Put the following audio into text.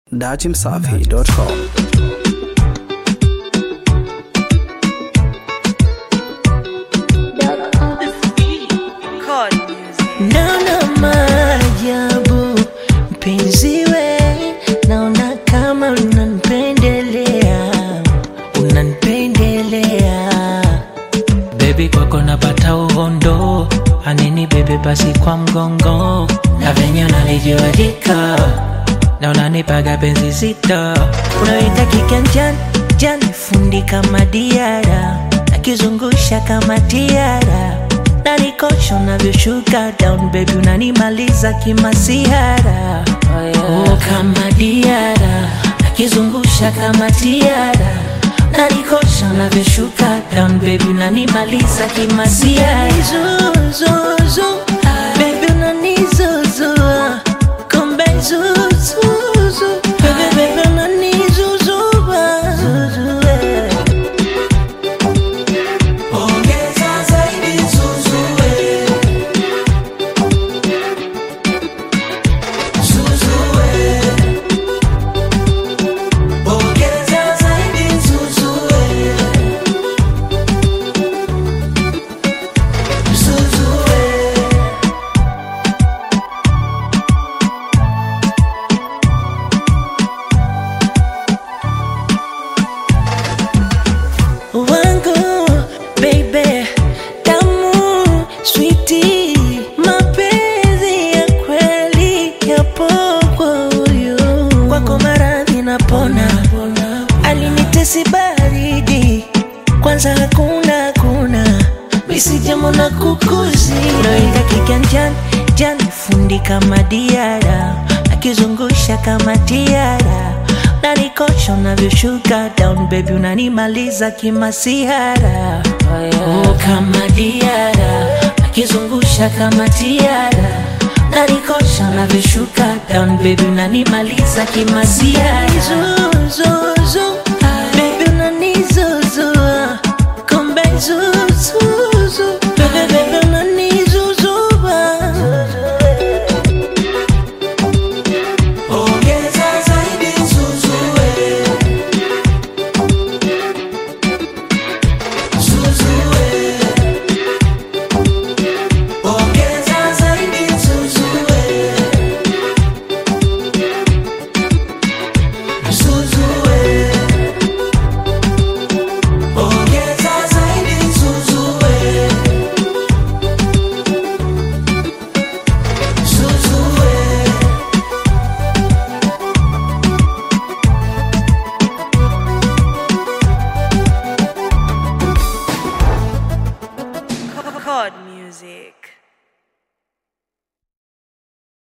datimsafi.com. Chord music. Naona maajabu mpenzi we, naona kama unanipendelea, unanipendelea bebi, kwako napata uhondo, anini bebe basi kwa mgongo, na venye unanijuadika na unanipaga penzi zito, unaweka kiganjani jani, fundi kama diara, nakizungusha kama tiara nanikosha unavyoshuka down baby, unanimaliza kimasiara oh, yeah. oh, kama diara nakizungusha kama tiara nanikosha unavyoshuka down baby, unanimaliza kimasiara zuzuzu baby, unanizuzua kumbe zuzuzu baby, baby, unanizuzua zuzue Ongeza zaidi zuzue Zuzue Ongeza zaidi zuzue Zuzue wangu baby tamu switi mapenzi ya kweli yapo kwa huyu kwako maradhi napona alinitesi baridi kwanza hakuna hakuna misijamo na kukuzi noinga kiganjani jani fundi kama diara akizungusha kama tiara nanikosha unavyoshuka down baby unanimaliza kimasihara oh, yeah. oh, kama diara akizungusha kama tiara nanikosha unavyoshuka down baby unanimaliza kimasihara zuzuzu baby unanizuzua kumbe zuzuzu baby baby unanizuzua Ongeza zaidi zuzue Zuzue Ongeza zaidi zuzue Zuzue Ongeza zaidi zuzue Zuzue Chord music.